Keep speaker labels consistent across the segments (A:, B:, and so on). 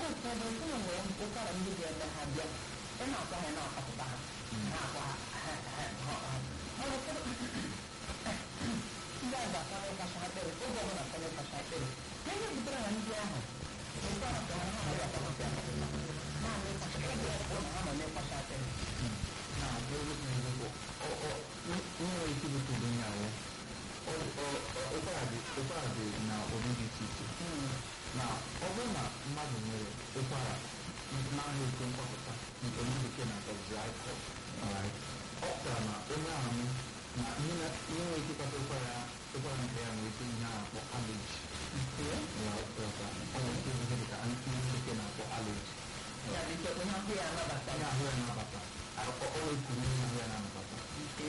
A: oge ụfọdụ ụmụ nwere ụkwara ndị ga-eme ha bịa ị na-akwa ha na-akpapụta ha na-akwa ha ha ha ha ha mana ụfọdụ ndị a ga-akwana ịkacha akpịrị oge ọbụla akwana ịkacha akpịrị na ihe butere na ndị ahụ ụkwara ka ha ha na-akpapụta naanị ịkacha akpịrị ụlọ ha nọ n'ịkacha akpịrị
B: na n'ebe n'ezigbo nwere ike ibute ụdị ihe ahụ ụkwara dị ụkwara dị na ụdị dị iche iche na ọ bụrụ na mmadụ nwere ụkwara na-ahụ ike mgbapụta nke ndị bekee na-akpọ dry cough alright ọ pụtara na onye ahụ na ihe na- ihe nwere ike ịkpata ụkwara ụkwara nke ya nwere ike ihe a na-akpọ allergy ya ọpụta ọ nwere ike ihe dịka ihe ndị bekee na-akpọ allergy
A: ya bụ ike onye ahụ ya anabata
B: onye
A: ya
B: ahụ ya na-abata ọ ọ ekuru ihe ahụ ya na-anabata
A: nke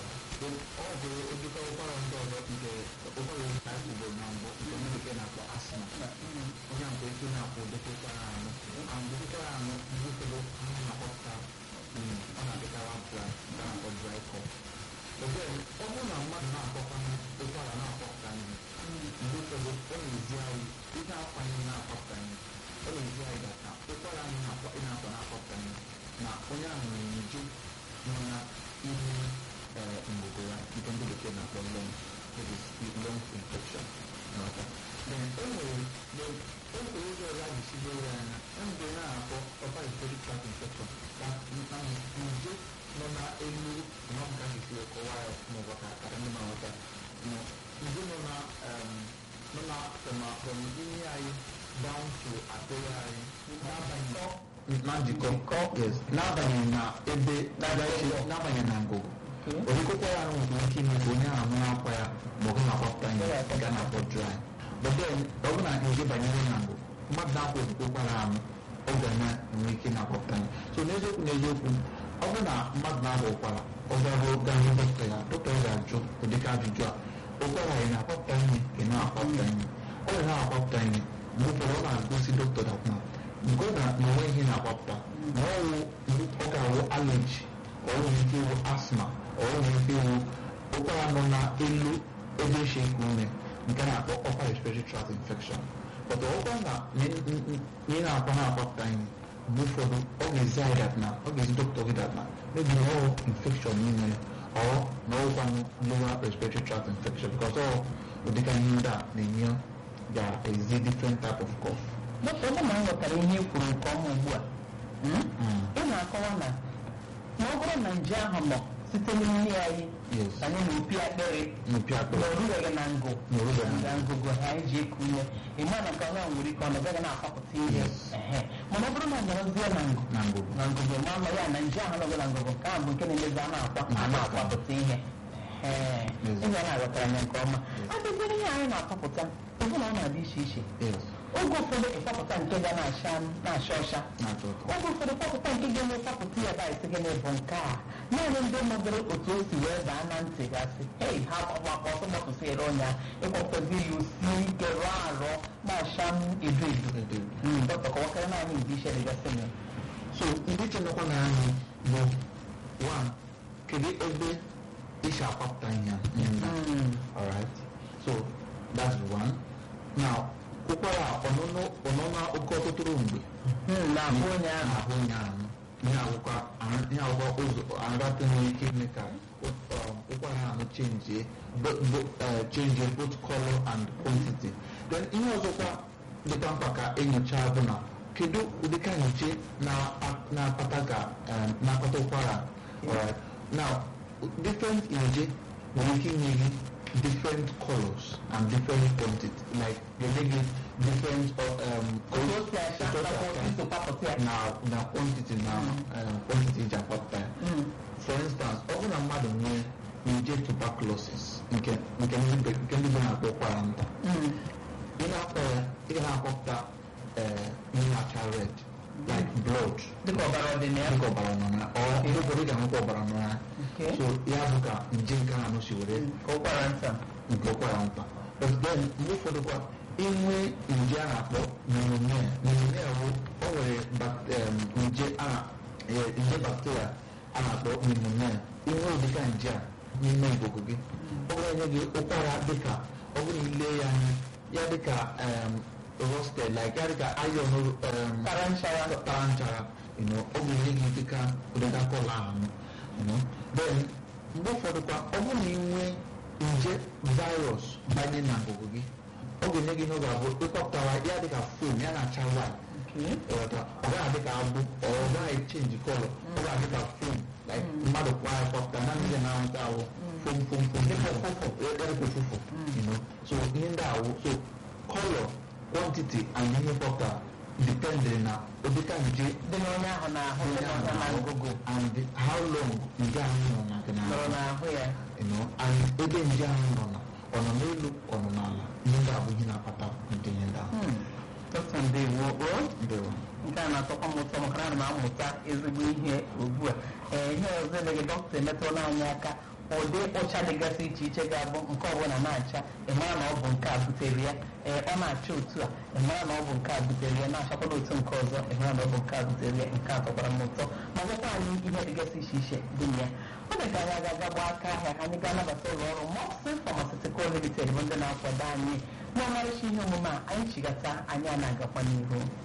B: ọ bụ ojikọ ụkwara ndị ọzọ nke ụkwara oyi ka anyị kwuboro na mbụ nke ndị bekee na-akpọ asma onye nke ike na-akwụ ụdịka ụkwara anụ and ụkwara anụ ndị ụfọdụ ha na-akpọpụta mm, ọ na-adịkara dry nke a na-akpọ dry cough Again, ọ bụrụ na mmadụ na-akpọkwa ụkwara na-akpọpụta ihe mgbe ụfọdụ ọ na-ezi anyị ihe akwanye na-akpọpụta ihe ọ na-ezi anyị data ụkwara anyị na-akpọ ị na-akpọ na-akpọpụta ihe na onye ahụ nwere nje nọ na ime eh, ngụgụ ya nke ndị bekee na-akpọ lung that is lung infection n'ọta then o nwere then o nwere ụzọ ọzọ a ga-esi lee ya anya e mgbe na-akpọ upper respiratory tract infection ka na nje nọ na elu nọ nke a ga-esi wee kọwaa ya maọbụ ka ka ndị na-aghọta nọ nje nọ na um, nọ na from from imi anyị down to akpịrị anyị n'abalị na njikọ yes n'agbanyeghị na ebe n'agbanyeghị n'agbanyeghị na ngụgụ orikokwa ya ahụ nwere ike ime ka onye ahụ na-akwa ya ma ọ bụ na-akwapụta ihe ga na-akpọ dry but then ọ bụ na nje banyere na ngụ mmadụ na-akwa okwukwara ahụ ọ ga na-enwe ike na-akwapụta ihe so n'eziokwu n'eziokwu ọ bụ na mmadụ na-agba ụkwara ọ garuo gaa hụ dọkịta ya dọkịta ya ga-ajụ ụdịka ajụjụ a ụkwara ị na-akwapụta ihe ka ị na-akwapụta ihe ọ bụ na-akwapụta ihe mgbe ụfọdụ ọ na-agosi dọkịta dat na nke na na onwe ihe na-akwapụta ma ọ wụ ọ ga-awụ allergy ka ọ nwere ike ịwụ asma ọ nwere ike ịwụ ụkwara nọ n'elu ebe eshi eku ume nke a na-akpọ upper respiratory tract infection but ọkwa na ihe na-akwa na-akwapụta ihe mgbe ụfọdụ ọ ga-ezi anyị dat na ọ ga-ezi dọkịta gị dat na maybe na ọ infection n'ime ya ọ na ọkwanụ lower respiratory tract infection because ọ ụdịka ihe ndị a na-enye ga-ezi different type of cough
A: dọkịta ọ bụ na m ghọtara ihe i kwuru nke ọma ugbu a ị na-akọwa na ma ọ bụrụ na nje ahụ nọ site n'imi anyị
B: yes
A: banye n'opi akpịrị
B: mmepe
A: na
B: akpịrị
A: orubeghị na ngụ
B: na orubeghị na
A: na ngụgụ ha anyị ji eku ume ịma na nke ọnwa nwere ike ọ nọbeghị na-akwapụta ihe
B: Yes.
A: Ehe. mana ọ bụrụ na ọ nọrọzie na ngụ
B: na ngụgụ
A: na ngụgụ ma ama ya na nje ahụ nọgị na ngụgụ nke ahụ bụ nke na-emezi a na-akwa a na-akwapụta ihe Ehe.
B: Yes.
A: ị ga na-aghọtara ya nke ọma adịziri ihe anyị na-akwapụta ọbụ na ọ na-adị iche iche
B: yes
A: oge ụfọdụ ịkwapụta nke ga na-acha na-acha ọcha
B: na-atọ ụtọ
A: oge ụfọdụ kwapụta nke ga-eme kwapụta ya baịsị gị bụ nke a naanị ndị mmadụrụ otu o si wee baa na ntị gasị hei ha gbakwa ọsọ gbapụsịrị ọnya ịkwapụtazi ya osi ike rụọ arọ na-acha m edo edo
B: Edo.
A: Mm, dọkịta kọwakarị naanị ụdị iche dịgasị na ya.
B: so ndị chenekwa na anyị bụ one kedu ebe isi akwapụta ihe a? ihe ndị a?
A: Mm.
B: alright so that's one now ụkwara ọnụnụ ọnụnụ oke ọtụtụrụ mgbe
A: Mm, na-ahụ onye ahụ
B: na-ahụ onye ahụ ihe awụkwa ihe awụkwa ụzọ aratụ nwere ike ime ka um, ụkwara ahụ chenjie bo- bo- eh, chenjie both color and quantity then ihe ọzọkwa dịkwa mkpa ka enyocha bụ na kedu ụdịka nje na- na-akpata ka um, na-akpata ụkwara alright now different nje nwere ike inye gị different colors and different quantity like ga-enye gị different um,
A: otu o si acha
B: otu o si
A: nakwa otu
B: acha
A: isi kwapụta ya
B: na na quantity na um, quantity ji akwapụta ya
A: Mm.
B: for instance ọ bụrụ na mmadụ nwee nje tuberculosis nke nke ndị be- nke ndị be na-akpọ ụkwara nta
A: Mm.
B: ị na-akpọ ya ị ga na-akwapụta eh, ihe na-acha red like blood
A: dịka ọbara ọdịnaya
B: dịka ọbara nọ na ọ ihe ụfọdụ ị ga-ahụkwa ọbara nọ ya
A: Okay.
B: so ya bụ ka nje nke ahụ si were
A: ka ụkwara nta
B: nke ụkwara nta but then mgbe ụfọdụ kwa inwe nje a na-akpọ pneumonia pneumonia bụ o nwere bak- em, nje a na- eh, nje bacteria a na-akpọ pneumonia inwe ụdịka nje a n'ime ikuku gị ọ ga-enye gị ụkwara dịka ọ bụrụ na ile ya anya ya dịka em, roasted like ya dịka iron um,
A: tara nchara
B: tara nchara you know, ọ ga-enye gị dịka ụdịda kọla ahụ you know. then mgbe ụfọdụ kwa ọ bụrụ na ị nwee nje virus banye na ngụgụ gị ọ ga-enye gị n'oge abụọ ịkpọpụtara ya dịka foam ya na-acha white
A: Okay.
B: ọghọta ọ gaghị adị ka agbụ ọ gaghị chenji kọlọ ọ ga-adị ka fom like mmadụ kwa kpọpụta na ndị na-ahụta ahụ fom fom fom
A: Dịka ụfụfụ.
B: dịka ụfụfụ you know so ihe ndị ahụ so kọlọ quantity and ihe kpọpụta depending na ụdịka nje
A: dị n'onye ahụ na-ahụ dị
B: onye ahụ
A: n'onye na
B: na-ahụ
A: ngụgụ
B: and how long nje ahụ nọ na nke
A: nọrọ
B: n'ahụ
A: n'ahụ ya
B: you know and ebe nje ahụ nọ na ọ nọ n'elu ọ nọ n'ala ihe ndị a bụ ihe na-akpata ụdị ihe ndị ahụ
A: Hmm. dọkịta ndewo o
B: ndewo
A: nke a na-atọkwa m ụtọ maka na ana m amụta ezigbo ihe ugbu a ee ihe ọzọ eleghị dọkịta emetụla anyị aka ụdị ụcha dịgasị iche iche ga-abụ nke ọbụla na-acha ịmara na ọ bụ nke a butere ya ee ọ na-acha otu a ịmara na ọ bụ nke a butere ya na-achakwala otu nke ọzọ ịmara na ọ bụ nke a butere ya nke a tọkwara m ụtọ ma gwakwa anyị ihe dịgasị iche iche dị na ya ọ dị ka anyị aga-aga gbaa aka ahịa ka anyị gaa nabata ụlọ ọrụ Mopsin Pharmaceutical Limited bụ ndị na-akwado anyị n'ọmarịcha ihe omume a anyị chigata anyị a na-agakwa n'ihu